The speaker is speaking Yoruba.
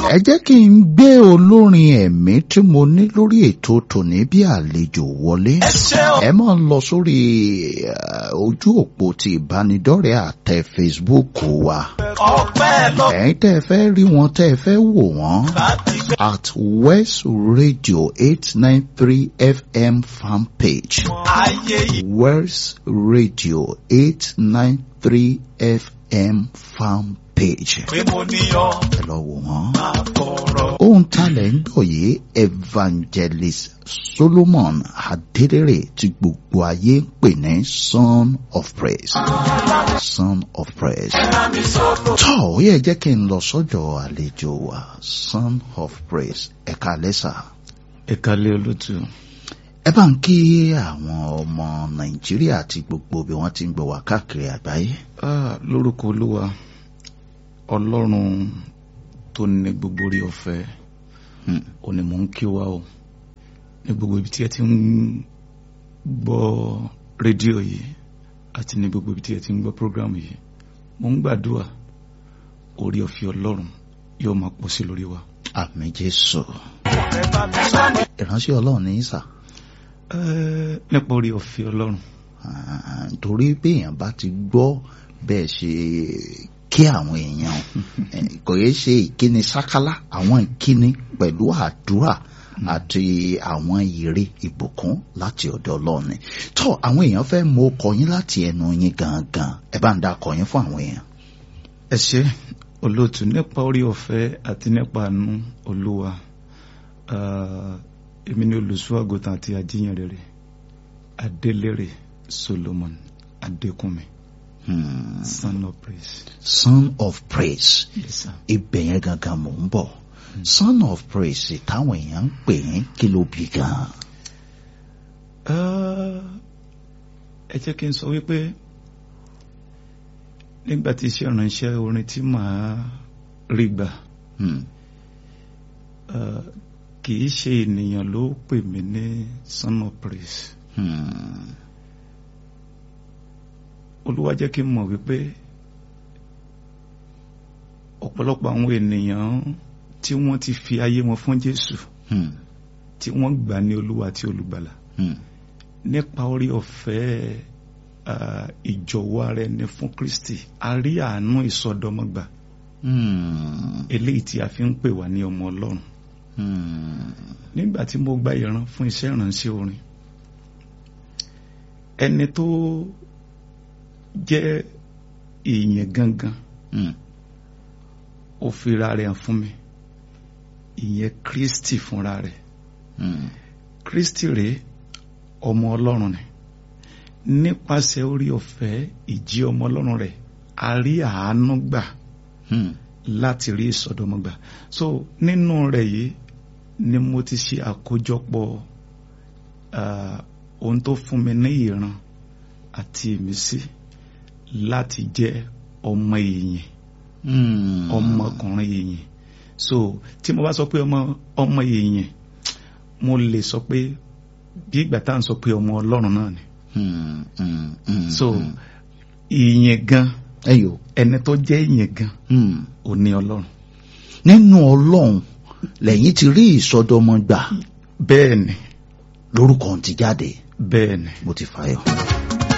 ẹ jẹ́ kí n gbé olórin ẹ̀mí tí mo ní lórí ètò tòní bí àlejò wọlé ẹ máa lọ sórí eh, ojú òpó ti ìbánidọ́rẹ̀ẹ́ àtẹ Facebook wa ẹ̀yin tẹ́ ẹ fẹ́ rí wọn tẹ́ ẹ fẹ́ wò wọ́n at West Radio eight nine three FM fan page West Radio eight nine three FM fan page ẹ lọ wò wọ́n ohun talẹ̀ ń gbọ̀ yìí evangelist Solomon Adédèrè tí gbogbo ayé ń pè ní son of praise son of praise tọ́ ó yẹ jẹ́ kí n lọ sọ́dọ̀ àlejò wa son of praise ẹ̀ka lẹ́sà ẹ̀ka lé olótú ẹ bá ń kí àwọn ọmọ Nàìjíríà àti gbogbo bí wọ́n ti ń gbọ́ wá káàkiri àgbáyé. Ah, lórúkọ olúwa ọlọ́run tó ní gbogbo orí ọ̀fẹ́ Hmm. ò ní mò ń kí wa o ní gbogbo ibi tí ẹ ti ń gbọ́ rédíò yìí àti ní gbogbo ibi tí ẹ ti ń gbọ́ prógrámù yìí mò ń gbàdúrà orí ọ̀fẹ́ ọlọ́run yóò máa pọ̀ sí lórí wa. àmín Jésù ìránṣẹ́ Ọlọ́run ní sà Eh, nípa orí ọ̀fẹ́ ọlọ́run Ah, torí bí èèyàn bá ti gbọ́ bẹ́ẹ̀ ṣe kí àwọn èèyàn eh, kò yẹ ṣe ìkíni sákálá àwọn ìkíni pẹ̀lú àdúrà àti àwọn ìre ìbùkún láti ọ̀dọ̀ Ọlọ́run ni tó àwọn èèyàn fẹ́ mọ ọkọ yín láti ẹnu yín gangan ẹ bá ń da ọkọ yín fún àwọn èèyàn. ẹ ṣé olóòtú nípa orí ọ̀fẹ́ àti nípa àánú olúwa ah, èmi ni olùṣọ́àgùtàn àti ajíyànrere adélèrè solomon adékúnmi Hmm. son of praise son of praise yes sir. ibẹ̀ yẹn gangan mò ń bọ̀ son of praise táwọn èèyàn ń pè é kí ló bí gan. Ah, ẹ jẹ́ kí n sọ wípé nígbà tí iṣẹ́ ìránṣẹ́ orin tí màá rí gbà Hmm. ah, kì í ṣe ènìyàn ló pè mí ní son of praise Hmm. olúwa jẹ́ kí n mọ̀ wípé ọ̀pọ̀lọpọ̀ àwọn ènìyàn tí wọ́n ti fi ayé wọn fún Jésù Hmm. tí wọ́n gbà ní olúwa àti olùgbàlà Hmm. nípa orí ọ̀fẹ́ ah, ìjọ̀wọ́ ara ẹni fún Kristi a rí àánú ìsọdọmọgbà Hmm. eléyìí tí a fi ń pè wá ní ọmọ Ọlọ́run Hmm. nígbà tí mo gba ìran fún iṣẹ́ ìránṣẹ́ orin ẹni tó jẹ́ èèyàn gangan Hmm. ó fira rẹ̀ hàn fún mi ìyẹn Kristi fúnra rẹ̀ Hmm. Kristi rèé ọmọ Ọlọ́run ni nípasẹ̀ orí ọ̀fẹ́ ìjí ọmọ Ọlọ́run rẹ̀ a rí àánú gbà Hmm. láti rí ìsọdọmọgbà so nínú rẹ̀ yìí ni mo ti ṣe àkójọpọ̀ ah, ohun tó fún mi ní ìran àti ìmísí láti jẹ́ ọmọ èèyàn Hmm. ọmọkùnrin èèyàn so tí mo bá sọ pé ọmọ ọmọ èèyàn mo lè sọ pé bí ìgbà tá à ń sọ pé ọmọ Ọlọ́run náà ni Hmm. Hmm. Hmm. so èèyàn gan ẹyọ. ẹni tó jẹ́ èèyàn gan Hmm. ò ní Ọlọ́run nínú Ọlọ́run lẹ́yìn ti rí ìsọdọmọ gbà bẹ́ẹ̀ ni lórúkọ ti jáde bẹ́ẹ̀ ni mo ti fàyọ.